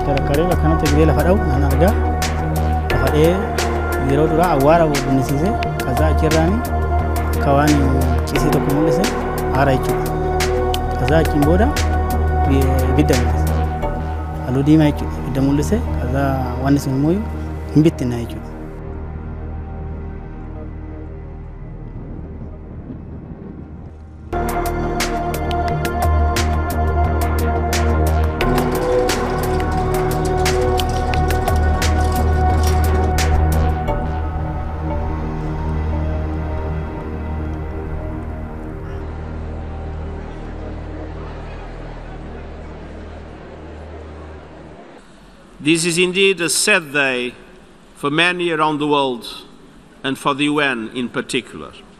Tarakkaree bakka kanatti egeree lafa dha'u nan argaa. Lafa dha'ee yeroo duraa awwaara bunnisiise kasaa achirraani akka waan cisii tokko mul'ise aara jechuudha. Kasaa achiin booda ibidda mul'ise. Halluu diimaa jechuudha. Ibidda mul'ise kasaa wanni sun immoo hin bittinna jechuudha. This is indeed a sad day for many around the world and for the UN in particular.